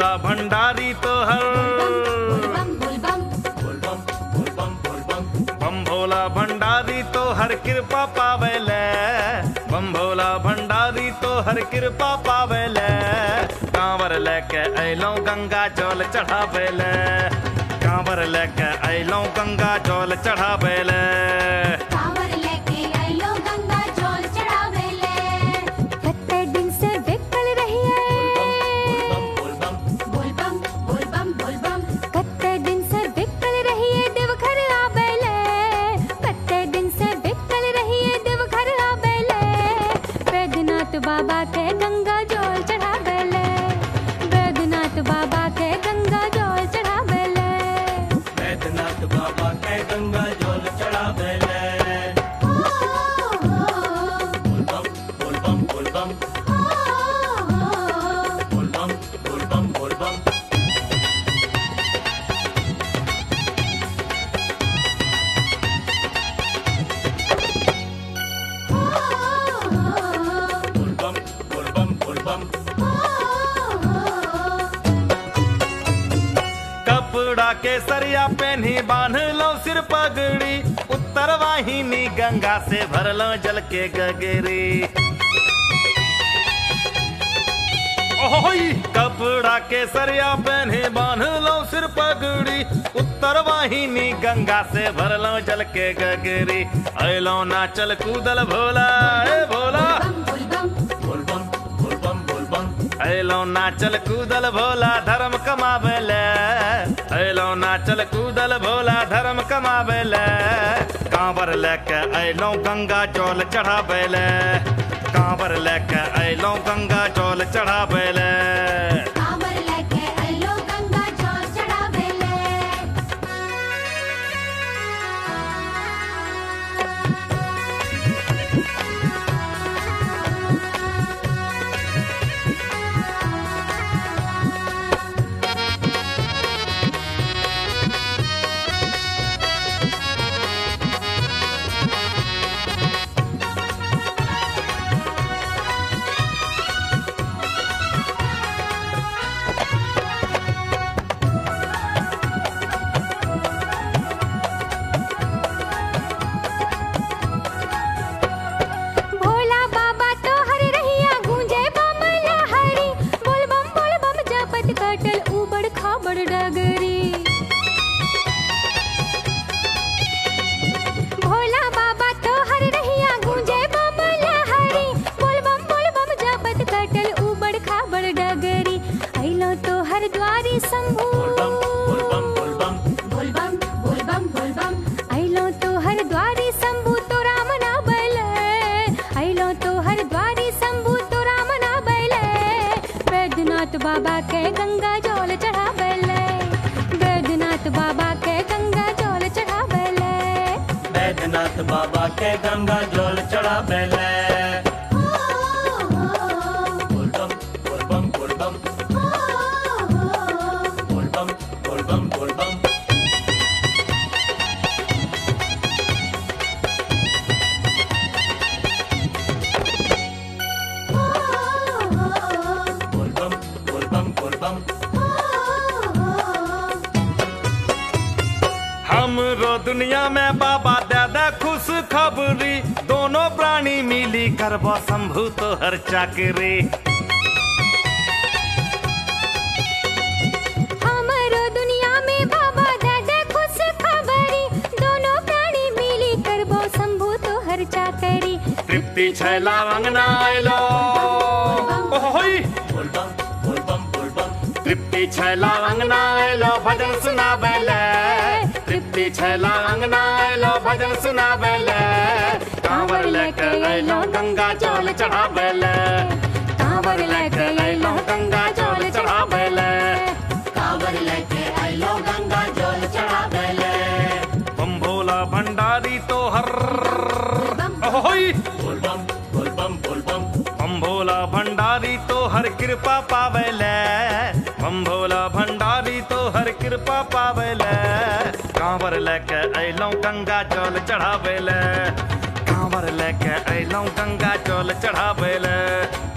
भोला भंडारी तो हर बम बोल बम बम भोला भंडारी तो हर कृपा पावेले बम भोला भंडारी तो हर कृपा पावेले कांवर लेके अइलो गंगा जल चढ़ावेले कांवर लेके अइलो गंगा जल चढ़ावेले कांवर लेके आइलो गंगा जल चढ़ावेले कत्ते दिन से बेकल रहिए बोल बम बोल बम बोल बम कत्ते दिन से बेकल रहिए देवघर आवेले कत्ते दिन से बेकल रहिए देवघर आवेले बैद्यनाथ बाबा के गंगा जल चढ़ावेले बैद्यनाथ बाबा के गंगा जल चढ़ावेले वैद्यनाथ बाबा के गंगा जल चढ़ावेले बोल बम बोल बम बोल बम बोल बम बोल बम बोल बम बोल बम बोल बम कपड़ा के सरिया पहनी बांध लो सिर पगड़ी उत्तर वाहिनी गंगा से भर लो जल के गगरी ओहोई कपड़ा के सरिया पहने बांध लो सिर पगड़ी उत्तर वाहिनी गंगा से भर लो जल के गगरी अलो नाचल कूदल भोला ए भोला बोल बम बोल बम बोल बम बोल बम अलो नाचल कूदल भोला धर्म कमावेले अलो नाचल कूदल भोला धर्म कमावेले कांवर लेके अलो गंगा जल चढ़ावेले कांवर लेके अलो गंगा जल चढ़ावेले कांवर लेके आइलो गंगा जल चढ़ावेले भोला बाबा तो हर रहिया गूंजे बम लहरी बोल बम बोल बम जपत कटल उबड़ खाबड़ डगरी भोला बाबा तो हर रहिया गूंजे बम लहरी बोल बम बोल बम जपत कटल उबड़ खाबड़ डगरी अइलो तो हर द्वारी शंभू बोल बम बोल बम बोल बम बोल बम बोल बम बोल बम अइलो तो हर द्वारी शंभू तो राम ना बैले अइलो तो हर द्वारी शंभू तो राम ना बैले बैद्यनाथ बाबा के गंगा जल चढ़ावेले बैद्यनाथ बाबा के गंगा जल चढ़ावेले वैद्यनाथ बाबा के गंगा जल चढ़ावेले बोल बम बोल बम बोल बम बोल बम बोल बम बोल बम बोल बम बोल बम बोल बम हमरो दुनिया में बाबा दादा खुश खबरी दोनों प्राणी मिली करबो शंभु तो हर चाकरी हमरो दुनिया में बाबा दादा खुश खबरी दोनों प्राणी मिली करबो शंभू तो हर चाकरी तृप्ति छैला अंगना आइलो ओहोई बोल बम बोल बम बोल बम तृप्ति छैला अंगना आइलो भजन सुनावेले तृप्ति छैला अंगना आइलो भजन सुनावेले कांवर लेके आइलो गंगा जल चढ़ावेले कांवर लेके आइलो गंगा जल चढ़ावेले कांवर लेके आइलो गंगा जल चढ़ावेले बम भोला भंडारी तो हर ओहोई बोल बम बोल बम बोल बम बम भोला भंडारी तो हर कृपा पावेले बम भोला भंडारी तो हर कृपा पावेले कांवर लेके अइलौं गंगा जल चढ़ावेले कांवर लेके अइलौं गंगा जल चढ़ावेले